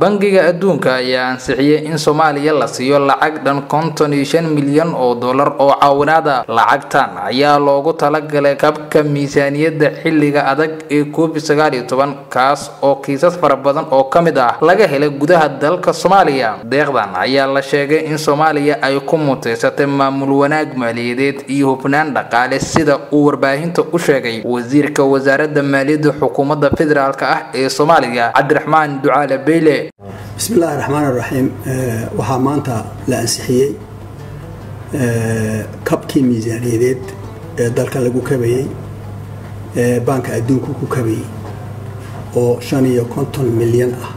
bangiga adduunka ayaa ansixiyey in soomaaliya la siiyo lacag dhan konton iyo shan milyan oo dollar oo caawinaada lacagtan ayaa loogu talagalay kabka miisaaniyadda xilliga adag ee covid sagaal iyo toban kaas oo kiisas fara badan oo ka mid ah laga helay gudaha dalka soomaaliya deeqdan ayaa la sheegay in soomaaliya ay ku muteysatay maamul wanaag maaliyadeed iyo hubnaan dhaqaale sida uu warbaahinta u sheegay wasiirka wasaaradda maaliyadda xukuumadda federaalk ah ee soomaaliya cabdiraxmaan ducaale beyle bismi illaahi raxmaan raxiim waxaa maanta la ansixiyey kabkii miisaaniyadeed ee dalka lagu kabayey ee baanka adduunku ku kabayey oo shan iyo konton milyan ah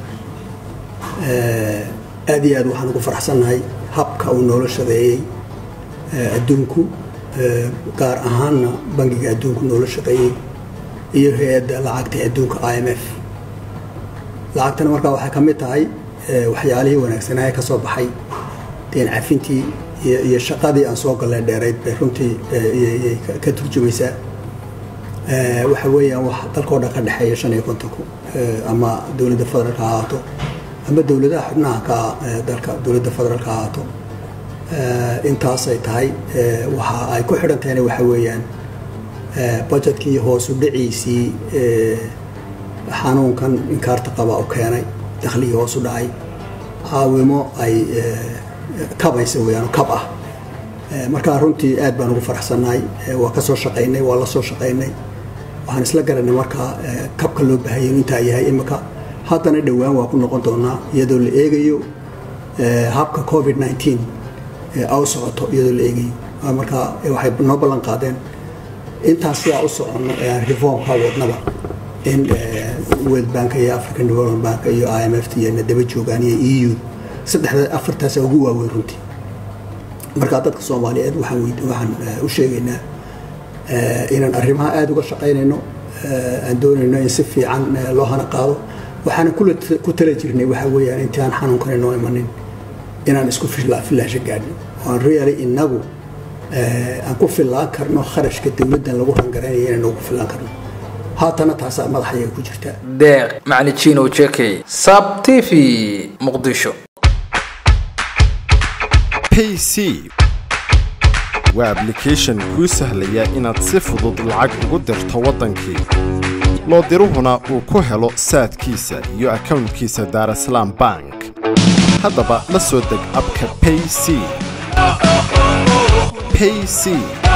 aad iyo aad waxaan ugu faraxsannahay habka uu noola shaqeeyey adduunku gaar ahaanna bangiga adduunku noola shaqeeyey iyo hay-adda lacagta adduunka i m f lacagtana markaa waxay ka mid tahay waxyaalihii wanaagsanaaye ka soo baxay deen cafintii iyo shaqadii aan soo galnay dheerayd bay runtii ka turjumaysaa waxa weeyaan wax dalkao dhan ka dhexeeya shan iyo kontonku ama dowladda federaalk ha ahaato ama dowladaha xubnaha ka dalka dowladda federaalk ha ahaato intaasay tahay waxa ay ku xidhan tahayna waxa weeyaan budgetkii hoosu dhiciisii xanuunkan inkaarta qaba u keenay dakhligii hoosu dhacay caawimo ay kabaysa weyaan kab ah markaa runtii aad baan ugu faraxsannahay waa ka soo shaqaynay waa la soo shaqaynay waxaan isla garanay markaa kabka loo baahaya inu intaa yahay imika haddana dhowaan waa ku noqon doonaa iyadoo la eegayo habka covid nneteen au socoto iyadoo la eegayo markaa waxay noo ballan qaadeen intaas sidaa u soconno ee aan reformka wadnaba in world bank iyo african development bank iyo i m f t iyona daba joogaan iyo e u saddexda afartaasa ugu waaweyn runtii markaa dadka soomaaliyeed waxaan u sheegaynaa inaan arrimaha aada uga shaqaynayno aan doonayno in si fiican loo hana qaado waxaana ku tala jirnay waxa weeyaan intii aan xanuunkani noo imanin inaan isku filaasho gaadhno oan really inagu aan ku fillaan karno kharashka dowladdan lagu rangaraynayo inaan ugu fillaan karno haatana taasaa madaxayaga ku jirtaa deeq maclijino jekey sab t v muqdisho payc waa ablication kuu sahlaya inaad si fudud lacag ugu dirto waddankii loo diruhuna uu ku helo saadkiisa iyo akownkiisa daarasalaam bank haddaba la soo deg abka payc payc